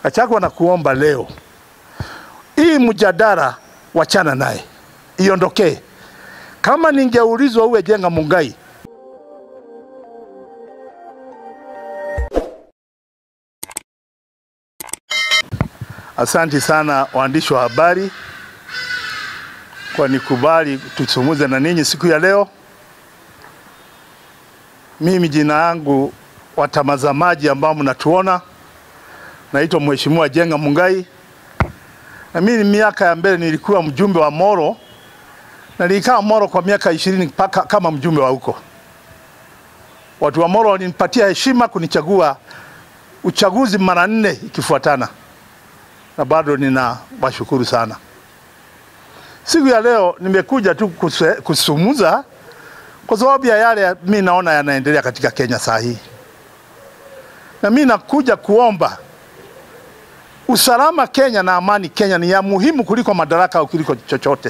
Gachagua, na kuomba leo hii mjadala wachana naye, iondokee. Kama ningeulizwa uwe Jenga Mungai, Asanti sana waandishi wa habari kwa nikubali tusumuze na ninyi siku ya leo. Mimi jina yangu watazamaji ambao mnatuona, naitwa Mheshimiwa Jenga Mungai, na mimi miaka ya mbele nilikuwa mjumbe wa Moro na nilikaa Moro kwa miaka ishirini mpaka kama mjumbe wa huko. Watu wa Moro walinipatia heshima kunichagua uchaguzi mara nne ikifuatana na bado nina washukuru sana. Siku ya leo nimekuja tu kuse- kusumuza kwa sababu ya yale mi naona yanaendelea katika Kenya saa hii, na mi nakuja kuomba usalama Kenya na amani Kenya ni ya muhimu kuliko madaraka au kuliko chochote.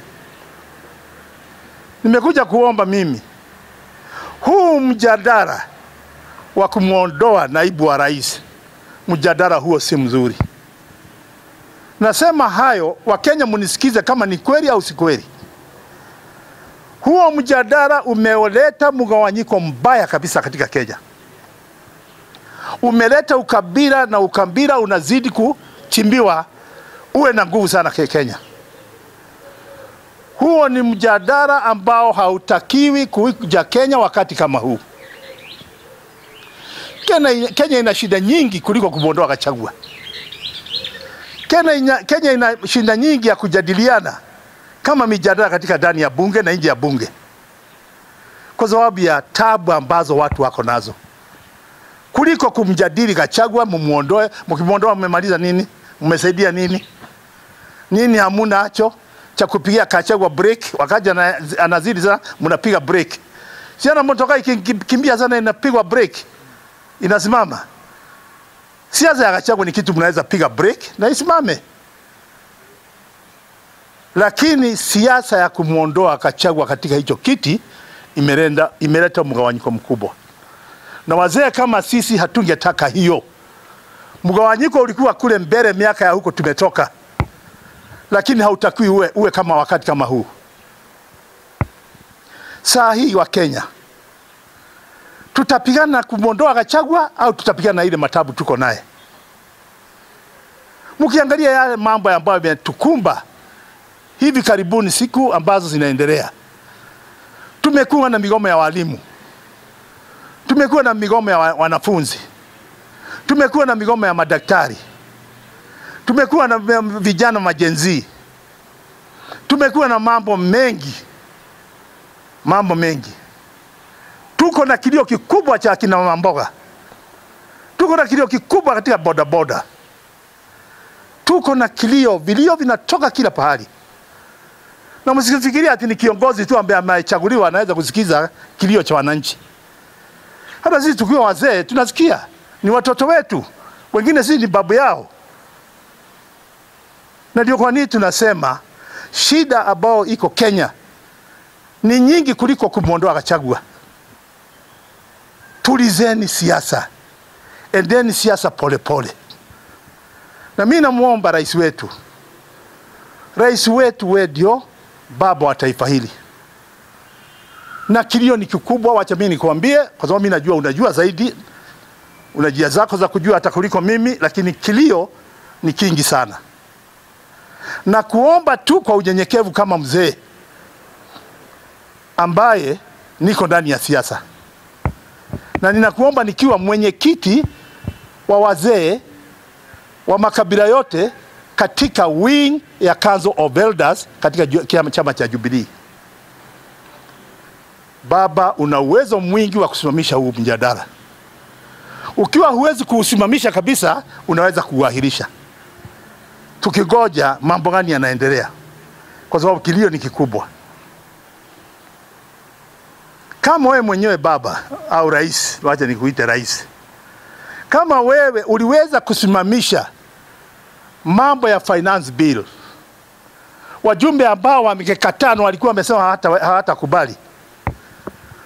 Nimekuja kuomba mimi huu mjadala wa kumwondoa naibu wa rais, mjadala huo si mzuri. Nasema hayo Wakenya, munisikize kama ni kweli au si kweli. Huo mjadala umeleta mgawanyiko mbaya kabisa katika Kenya, umeleta ukabila na ukabila unazidi kuchimbiwa uwe na nguvu sana ke- Kenya. Huo ni mjadala ambao hautakiwi kuja Kenya wakati kama huu. Kenya, Kenya ina shida nyingi kuliko kumwondoa Gachagua. Kenya ina, Kenya ina shinda nyingi ya kujadiliana kama mijadala katika ndani ya bunge na nje ya bunge, kwa sababu ya tabu ambazo watu wako nazo, kuliko kumjadili Gachagua, mumuondoe. Mkimwondoa mmemaliza nini? Mmesaidia nini? Nini hamuna acho cha kupigia Gachagua break, wakati ana- anazidi sana, mnapiga break. Siana motoka ikikimbia sana inapigwa break, inasimama. Siasa ya Gachagua ni kitu mnaweza piga break na isimame, lakini siasa ya kumwondoa Gachagua katika hicho kiti imelenda, imeleta mgawanyiko mkubwa, na wazee kama sisi hatungetaka hiyo. Mgawanyiko ulikuwa kule mbele, miaka ya huko tumetoka, lakini hautakiwi uwe, uwe kama wakati kama huu. Saa hii wa Kenya tutapigana na kumwondoa Gachagua au tutapigana na ile matabu tuko naye? Mkiangalia yale mambo ambayo yametukumba hivi karibuni, siku ambazo zinaendelea, tumekuwa na migomo ya walimu, tumekuwa na migomo ya wa- wanafunzi, tumekuwa na migomo ya madaktari, tumekuwa na vi- vijana majenzi, tumekuwa na mambo mengi, mambo mengi tuko na kilio kikubwa cha akina mama mboga, tuko na kilio kikubwa katika bodaboda, tuko na kilio, vilio vinatoka kila pahali, na msifikiria ati ni kiongozi tu ambaye amechaguliwa anaweza kusikiza kilio cha wananchi. Hata sisi tukiwa wazee tunasikia, ni watoto wetu, wengine sisi ni babu yao, na ndio kwa nini tunasema shida ambayo iko Kenya ni nyingi kuliko kumwondoa Gachagua. Tulizeni siasa, endeni siasa polepole. Na mimi namwomba rais wetu, rais wetu we ndio baba wa taifa hili, na kilio ni kikubwa. Wacha mimi nikwambie, kwa sababu mimi najua unajua zaidi, una njia zako za kujua hata kuliko mimi, lakini kilio ni kingi sana, na kuomba tu kwa unyenyekevu kama mzee ambaye niko ndani ya siasa na ninakuomba nikiwa mwenyekiti wa wazee wa makabila yote katika wing ya Council of Elders katika ju- kiama- chama cha Jubilee. Baba, una uwezo mwingi wa kusimamisha huu mjadala. Ukiwa huwezi kuusimamisha kabisa, unaweza kuuahirisha, tukigoja mambo gani yanaendelea, kwa sababu kilio ni kikubwa. Kama wewe mwenyewe baba au rais, wacha nikuite rais, kama wewe uliweza kusimamisha mambo ya finance bill, wajumbe ambao wamekataa na walikuwa wamesema hawata- hawatakubali,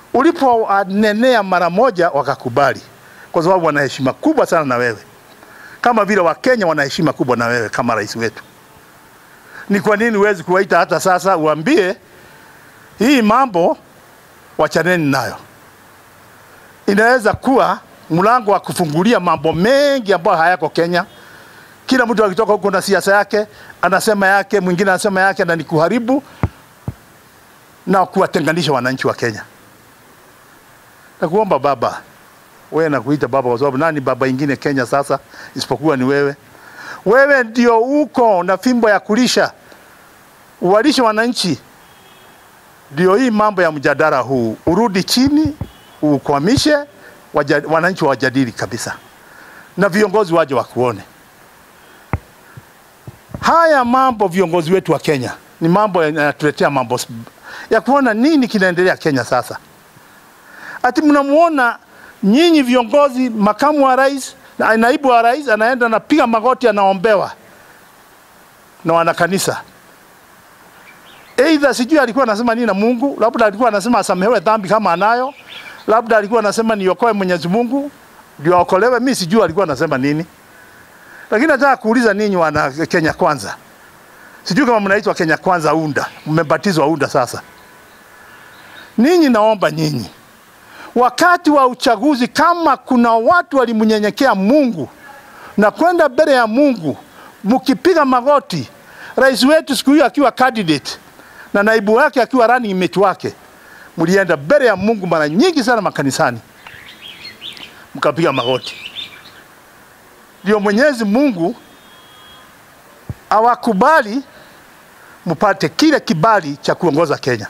uliponenea mara moja wakakubali, kwa sababu wana heshima kubwa sana na wewe. kama vile Wakenya wana heshima kubwa na wewe kama rais wetu. Ni kwa nini huwezi kuwaita hata sasa uambie hii mambo wachaneni nayo? Inaweza kuwa mlango wa kufungulia mambo mengi ambayo hayako Kenya. Kila mtu akitoka huko na siasa yake, anasema yake, mwingine anasema yake, na ni kuharibu na kuwatenganisha wananchi wa Kenya. Nakuomba baba, wewe nakuita baba kwa sababu nani baba ingine Kenya sasa isipokuwa ni wewe? Wewe ndio uko na fimbo ya kulisha, uwalishe wananchi. Ndio hii mambo ya mjadala huu urudi chini, ukwamishe, waja- wananchi wajadili kabisa, na viongozi waje wakuone. Haya mambo viongozi wetu wa Kenya ni mambo yanatuletea mambo s- ya kuona nini kinaendelea Kenya sasa. Ati mnamuona nyinyi viongozi, makamu wa rais na naibu wa rais anaenda anapiga magoti, anaombewa na wanakanisa. Aidha sijui alikuwa anasema nini na Mungu, labda alikuwa anasema asamehewe dhambi kama anayo, labda alikuwa anasema niokoe Mwenyezi Mungu ndio aokolewe. Mimi sijui alikuwa anasema nini, lakini nataka kuuliza ninyi wana Kenya Kwanza, sijui kama mnaitwa Kenya Kwanza UNDA, mmebatizwa UNDA sasa. Ninyi naomba nyinyi wakati wa uchaguzi, kama kuna watu walimnyenyekea Mungu na kwenda mbele ya Mungu, mkipiga magoti, rais wetu siku hiyo akiwa candidate na naibu wake akiwa running mate wake, mlienda mbele ya Mungu mara nyingi sana makanisani, mkapiga magoti, ndio Mwenyezi Mungu awakubali mpate kile kibali cha kuongoza Kenya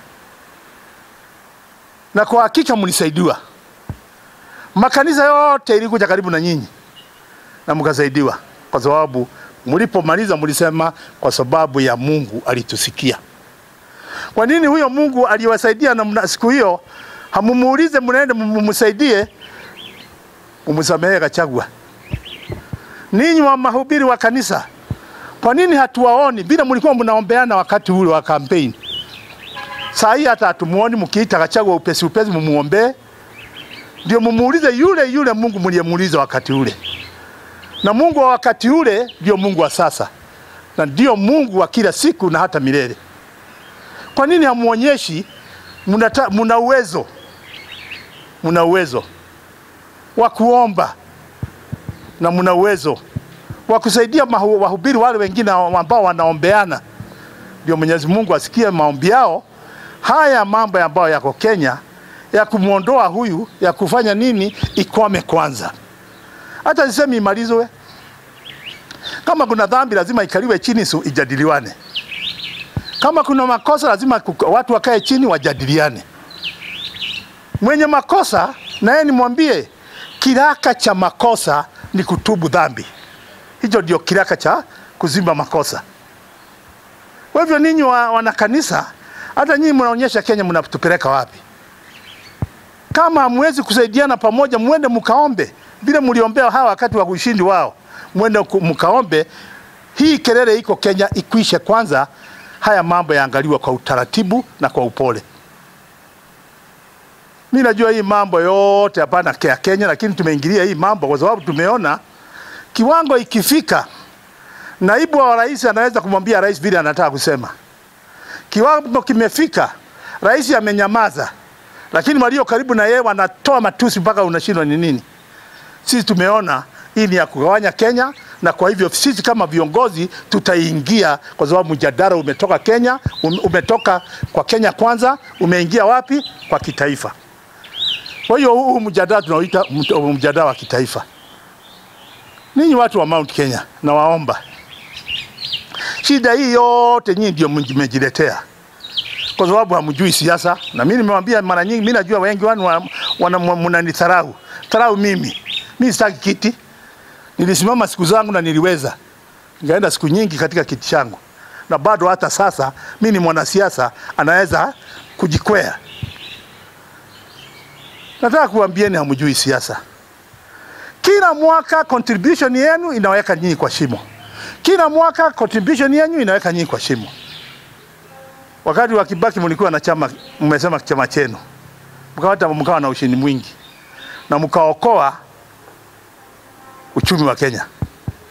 na kwa hakika mlisaidiwa. Makanisa yote ilikuja karibu na nyinyi na mkasaidiwa, kwa sababu mlipomaliza mlisema kwa sababu ya Mungu alitusikia. Kwa nini huyo Mungu aliwasaidia na mna- siku hiyo hamumuulize, mnaende mumsaidie, mumsamehe Gachagua? Ninyi wa mahubiri wa kanisa, kwa nini hatuwaoni vile mlikuwa mnaombeana wakati ule wa kampeni? Saa hii hata hatumuoni mkiita Gachagua upesi upesi mumuombee, ndio mumuulize yule yule Mungu mliyemuuliza wakati ule. Na Mungu wa wakati ule ndio Mungu wa sasa, na ndio Mungu wa kila siku na hata milele. Kwa nini hamuonyeshi mnata- mna uwezo, mna uwezo wa kuomba na mna uwezo wa kusaidia mahu- wahubiri wale wengine ambao wanaombeana, ndio Mwenyezi Mungu asikie maombi yao. Haya mambo ambayo yako Kenya ya kumwondoa huyu ya kufanya nini, ikwame kwanza. Hata sisemi imalizwe. Kama kuna dhambi lazima ikaliwe chini, su ijadiliwane. Kama kuna makosa lazima kuka- watu wakae chini wajadiliane. Mwenye makosa naye nimwambie, kiraka cha makosa ni kutubu dhambi. Hicho ndio kiraka cha kuzimba makosa. Kwa hivyo ninyi wa, wanakanisa, hata nyinyi mnaonyesha Kenya mnatupeleka wapi? Kama hamwezi kusaidiana pamoja, mwende mkaombe vile mliombea hawa wakati wa ushindi wao, mwende ku- mkaombe. Hii kelele iko Kenya ikwishe kwanza, haya mambo yaangaliwa kwa utaratibu na kwa upole. Mi najua hii mambo yote hapana ya Kenya, lakini tumeingilia hii mambo kwa sababu tumeona kiwango ikifika, naibu wa rais anaweza kumwambia rais vile anataka kusema. Kiwango kimefika, rais amenyamaza, lakini walio karibu na yeye wanatoa matusi mpaka unashindwa ni nini. Sisi tumeona hii ni ya kugawanya Kenya, na kwa hivyo sisi kama viongozi tutaingia, kwa sababu mjadala umetoka Kenya, um- umetoka kwa Kenya Kwanza, umeingia wapi? Kwa kitaifa. Kwa hiyo huu mjadala tunauita mt- mjadala wa kitaifa. Ninyi watu wa Mount Kenya, nawaomba shida hii yote nyinyi ndio mmejiletea kwa sababu hamjui siasa, na mimi nimewambia mara nyingi, mimi najua wengi wanu wa- wana- mnanidharau dharau mimi. Mimi sitaki kiti, nilisimama siku zangu na niliweza, nikaenda siku nyingi katika kiti changu, na bado hata sasa mimi ni mwanasiasa anaweza kujikwea. Nataka kuambieni hamjui siasa. Kila mwaka contribution yenu inaweka nyinyi kwa shimo. Kila mwaka contribution yenu inaweka nyinyi kwa shimo. Wakati wa Kibaki mlikuwa na chama, mmesema chama chenu, mkawata mkawa na ushindi mwingi na mkaokoa uchumi wa Kenya.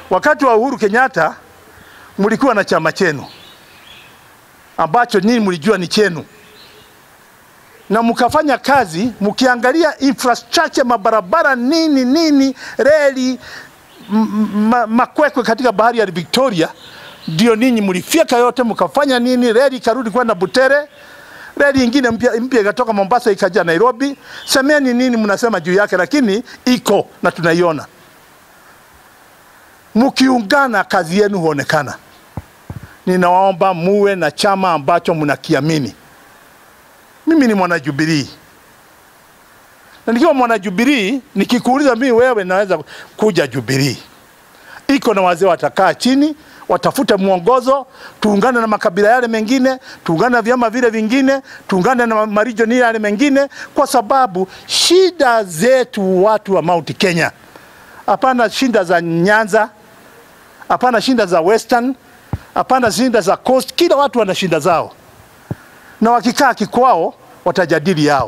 Wakati wa Uhuru Kenyatta mlikuwa na chama chenu ambacho nyinyi mlijua ni chenu, na mkafanya kazi mkiangalia infrastructure, mabarabara, nini nini, reli, m- ma, makwekwe katika bahari ya Victoria, ndio ninyi mlifyeka yote, mkafanya nini, reli ikarudi kwenda Butere, reli ingine mpya mpya ikatoka Mombasa ikaja Nairobi. Semeni nini mnasema juu yake, lakini iko na tunaiona. Mkiungana kazi yenu huonekana. Ninawaomba muwe na chama ambacho mnakiamini. Mimi ni mwana Jubilee, na nikiwa mwana Jubilee, nikikuuliza mimi wewe, naweza kuja Jubilee. Iko na wazee watakaa chini, watafute mwongozo, tuungane na makabila yale mengine, tuungane na vyama vile vingine, tuungane na marijoni yale mengine, kwa sababu shida zetu watu wa Mount Kenya, hapana shida za Nyanza, hapana shida za Western, hapana shida za Coast. Kila watu wana shida zao, na wakikaa kikwao watajadili yao,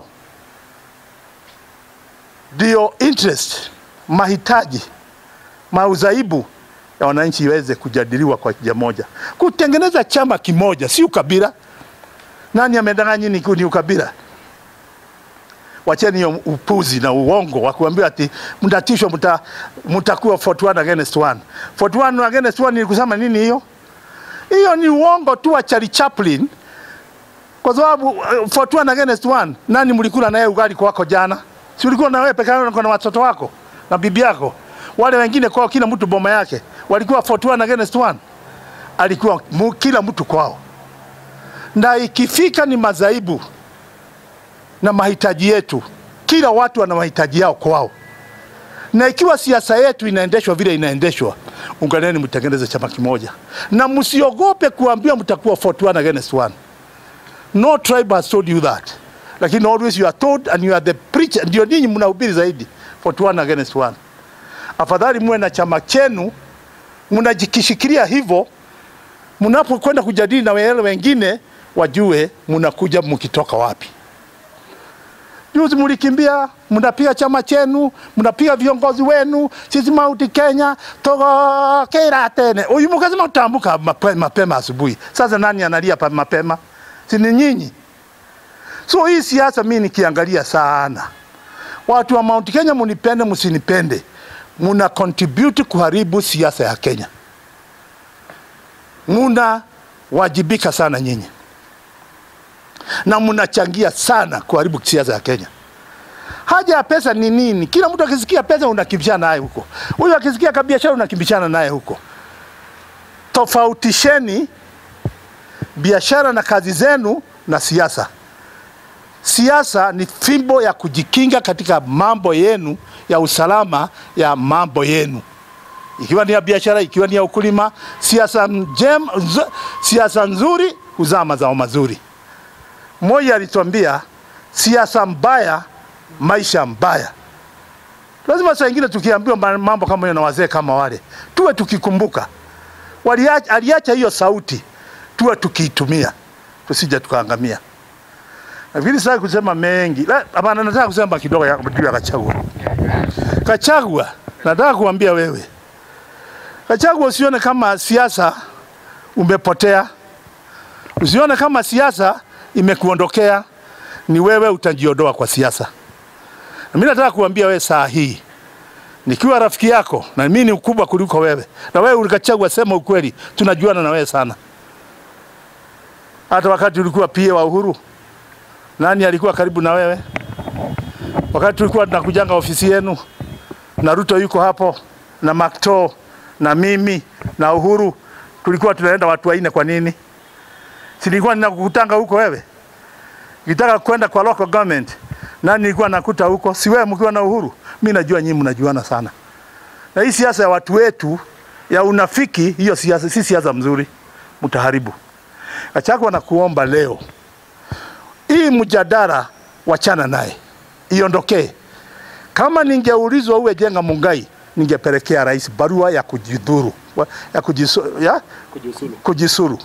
ndio interest, mahitaji, mauzaibu ya wananchi iweze kujadiliwa kwa njia moja, kutengeneza chama kimoja, si ukabila. Nani amedanganya ni ni ukabila? Wacheni hiyo upuzi na uongo wa kuambiwa ati mtatishwa, mta, mtakuwa 41 against 1. 41 against 1 ni kusema nini hiyo? Hiyo ni uongo tu wa Charlie Chaplin, kwa sababu uh, 41 against 1, nani mlikula naye ugali kwako jana? Si ulikuwa na wewe peke yako na watoto wako na bibi yako? Wale wengine kwao, kila mtu boma yake, walikuwa 41 against 1, alikuwa mu, kila mtu kwao, na ikifika ni madhaibu na mahitaji yetu, kila watu wana mahitaji yao kwao, na ikiwa siasa yetu inaendeshwa vile inaendeshwa, unganeni mtengeneze chama kimoja, na msiogope kuambiwa mtakuwa 41 against 1. No tribe has told you that, lakini always you are told and you are the preacher, ndio ninyi mnahubiri zaidi 41 against 1. Afadhali muwe na chama chenu, mnajikishikilia hivyo, mnapokwenda kujadili na wale wengine wajue mnakuja mkitoka wapi. Juzi mlikimbia, mnapiga chama chenu, mnapiga viongozi wenu, sisi Mount Kenya togokera tene. Uyu mkasema utambuka mape- mapema asubuhi. Sasa nani analia pa mapema? Si ni nyinyi? So hii siasa mimi nikiangalia sana, watu wa Mount Kenya, munipende msinipende, muna contribute kuharibu siasa ya Kenya, muna wajibika sana nyinyi na mnachangia sana kuharibu siasa ya Kenya. Haja ya pesa ni nini? Kila mtu akisikia pesa unakimbishana naye huko, huyu akisikia kabiashara unakimbishana naye huko. Tofautisheni biashara na kazi zenu na siasa. Siasa ni fimbo ya kujikinga katika mambo yenu ya usalama ya mambo yenu, ikiwa ni ya biashara, ikiwa ni ya ukulima. Siasa njema, nzo- siasa nzuri huzaa mazao mazuri. Moi alituambia siasa mbaya, maisha mbaya. Lazima saa ingine tukiambiwa ma- mambo kama hiyo na wazee kama wale, tuwe tukikumbuka Waliacha, aliacha hiyo sauti, tuwe tukiitumia, tusije tukaangamia. Nafikiri sasa kusema mengi, La, hapana, nataka kusema kidogo ya juu ya Kachagua. Kachagua, nataka kuambia wewe Kachagua, usione kama siasa umepotea, usione kama siasa imekuondokea, ni wewe utajiondoa kwa siasa. Na mimi nataka kuambia wewe saa hii nikiwa rafiki yako na mimi ni mkubwa kuliko wewe, na wewe ulikachagua, sema ukweli, tunajuana na wewe sana. Hata wakati ulikuwa pia wa Uhuru, nani alikuwa karibu na wewe? Wakati tulikuwa tunakujanga ofisi yenu na Ruto yuko hapo na Makto na mimi na Uhuru, tulikuwa tunaenda watu wanne. Kwa nini? Si nilikuwa ninakukutanga huko wewe? Nikitaka kwenda kwa local government, nani nilikuwa nakuta huko? Si wewe mkiwa na Uhuru? Mimi najua nyinyi mnajuana sana, na hii siasa ya watu wetu ya unafiki, hiyo siasa si siasa mzuri, mtaharibu. Gachagua na kuomba leo, hii mjadala wachana naye, iondokee. Kama ningeulizwa uwe jenga Mungai, ningepelekea rais barua ya kujidhuru wa- ya, kujisu, ya? kujisuru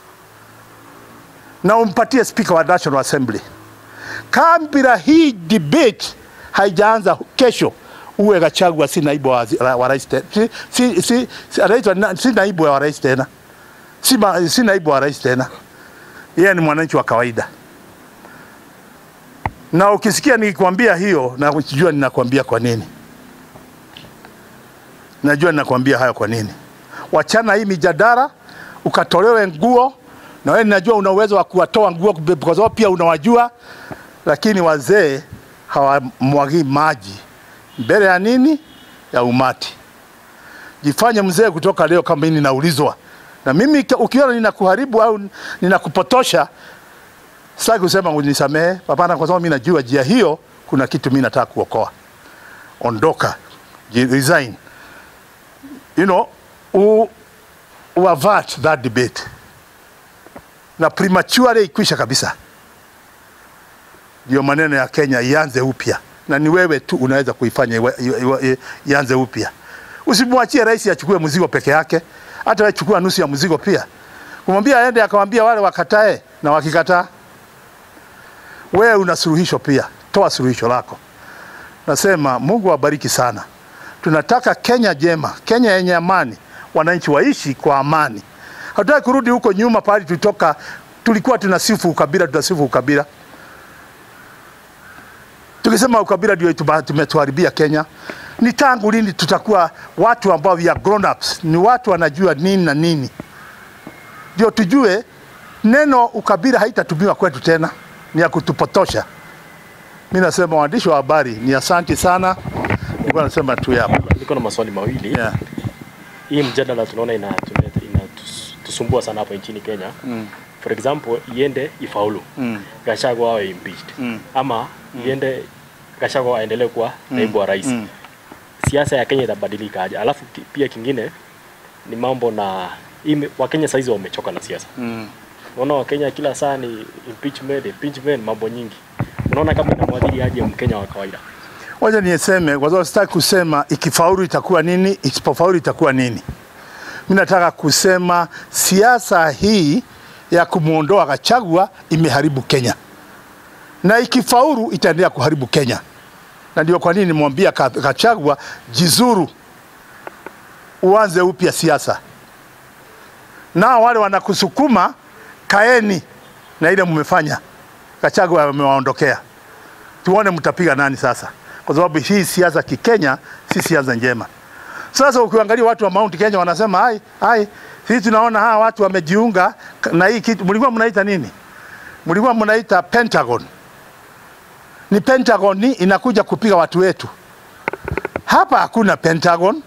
na umpatie spika wa National Assembly. Kabla hii debate haijaanza kesho, uwe Gachagua si naibu wa, wa rais tena, si, si, si, si, anaitwa na- si naibu wa rais tena, si, ma, si naibu wa rais tena, yeye ni mwananchi wa kawaida. Na ukisikia nikikwambia hiyo, najua ninakwambia kwa nini, najua ninakwambia hayo kwa nini. Wachana hii mijadala, ukatolewe nguo, na wewe ninajua una uwezo wa kuwatoa nguo kwa sababu pia unawajua, lakini wazee hawamwagii maji mbele ya nini? Ya umati. Jifanye mzee kutoka leo, kama mimi ninaulizwa na mimi, ukiona ninakuharibu au ninakupotosha, sitaki kusema unisamehe, hapana, kwa sababu mimi najua njia hiyo kuna kitu mimi nataka kuokoa. Ondoka, ji- resign, you know, u, u avert that debate na prematurely ikwisha kabisa ndio maneno ya Kenya ianze upya, na ni wewe tu unaweza kuifanya iwe- iwe- iwe- ianze upya. Usimwachie rais achukue mzigo peke yake, hata wewe chukua nusu ya mzigo pia. Kumwambia aende akamwambia wale wakatae, na wakikataa, wewe una suluhisho pia, toa suluhisho lako. Nasema Mungu awabariki sana. Tunataka Kenya jema, Kenya yenye amani, wananchi waishi kwa amani. Hatutaki kurudi huko nyuma pahali tulitoka, tulikuwa tunasifu ukabila, tunasifu ukabila tukisema ukabila ndio tuba- tumetuharibia Kenya. Ni tangu lini tutakuwa watu ambao we are grown ups, ni watu wanajua nini na nini, ndio tujue neno ukabila haitatumiwa kwetu tena, ni ya kutupotosha. Mi nasema waandishi wa habari ni asanti sana, nilikuwa nasema tu hapa Niko na maswali mawili. yeah. Hii mjadala tunaona ina inatusumbua sana hapa nchini Kenya. mm. For example, iende ifaulu. Mm. Gachagua awe impeached. Mm. Ama iende Gachagua aendelee kuwa naibu wa rais. Mm. Siasa ya Kenya itabadilika aje? Alafu ki- pia kingine ni mambo na ime, Wakenya saizi wamechoka na siasa. Mm. Unaona Wakenya kila saa ni impeachment, impeachment, mambo nyingi. Unaona kama inamwadhiri aje Mkenya wa kawaida? Wacha niseme kwa sababu sitaki kusema ikifaulu itakuwa nini, isipofaulu itakuwa nini. Mimi nataka kusema siasa hii ya kumwondoa Gachagua imeharibu Kenya, na ikifaulu itaendelea kuharibu Kenya, na ndio kwa nini nimwambia Ka- Gachagua, jizuru, uanze upya siasa. Nao wale wanakusukuma, kaeni na ile mmefanya. Gachagua amewaondokea tuone mtapiga nani sasa, kwa sababu hii siasa kikenya si siasa njema. Sasa ukiangalia watu wa Mount Kenya wanasema hai hai, sisi tunaona hawa watu wamejiunga na hii kitu. Mlikuwa mnaita nini? Mlikuwa mnaita Pentagon. Ni Pentagon ni inakuja kupiga watu wetu. Hapa hakuna Pentagon.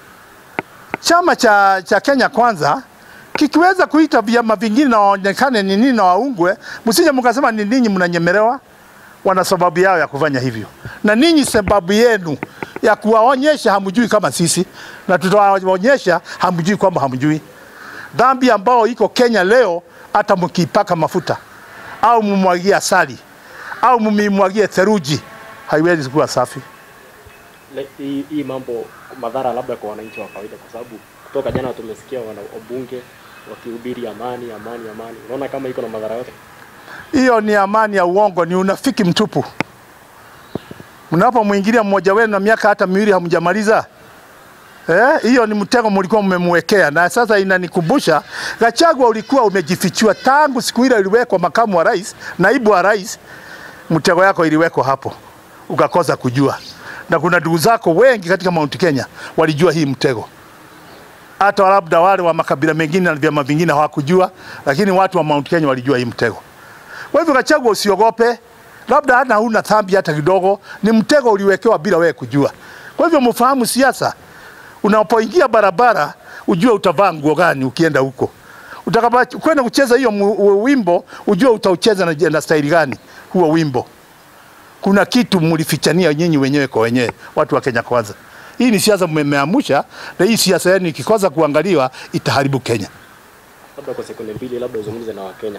Chama cha, cha Kenya Kwanza kikiweza kuita vyama vingine na waonekane ni nini na waungwe, msije mkasema ni ninyi mnanyemelewa wana sababu yao ya kufanya hivyo, na ninyi sababu yenu ya kuwaonyesha hamjui kama sisi, na tutawaonyesha hamjui kwamba hamjui. Dhambi ambao iko Kenya leo, hata mkiipaka mafuta au mumwagie asali au mumimwagie theruji, haiwezi kuwa safi. Le- hii hii mambo madhara labda kwa wananchi wa kawaida, kwa sababu kutoka jana tumesikia wana wabunge wakihubiri amani, amani, amani. Unaona kama iko na madhara yote? Hiyo ni amani ya uongo, ni unafiki mtupu. Mnapomwingilia mmoja wenu na miaka hata miwili hamjamaliza Eh, hiyo ni mtego mlikuwa mmemwekea, na sasa inanikumbusha Gachagua, ulikuwa umejifichua tangu siku ile iliwekwa makamu wa rais, naibu wa rais, mtego yako iliwekwa hapo, ukakosa kujua, na kuna ndugu zako wengi katika Mount Kenya walijua hii mtego, hata labda wale wa makabila mengine na vyama vingine hawakujua, lakini watu wa Mount Kenya walijua hii mtego. Kwa hivyo Gachagua, usiogope, labda hata huna dhambi hata kidogo, ni mtego uliwekewa bila wewe kujua. Kwa hivyo mfahamu siasa, unapoingia barabara ujue utavaa nguo gani ukienda huko. Utakapokwenda kucheza hiyo mu- u- wimbo ujue utaucheza na, na staili gani huo wimbo. Kuna kitu mlifichania nyinyi wenyewe kwa wenyewe, watu wa Kenya Kwanza. Hii ni siasa mmeamusha, na hii siasa yenu ikikosa kuangaliwa itaharibu Kenya. Labda kwa sekunde mbili, labda uzungumze na Wakenya.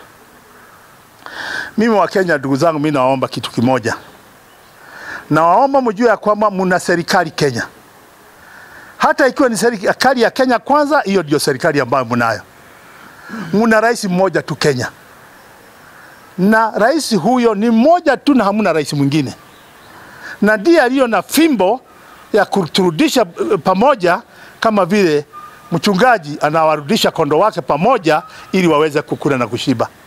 Mimi wa Kenya, ndugu zangu, mimi nawaomba kitu kimoja. Nawaomba mjue ya kwamba mna serikali Kenya, hata ikiwa ni serikali ya Kenya Kwanza, hiyo ndio serikali ambayo mnayo. Mna rais mmoja tu Kenya, na rais huyo ni mmoja tu, na hamuna rais mwingine, na ndiye aliyo na fimbo ya kuturudisha eh, pamoja kama vile mchungaji anawarudisha kondoo wake pamoja ili waweze kukula na kushiba.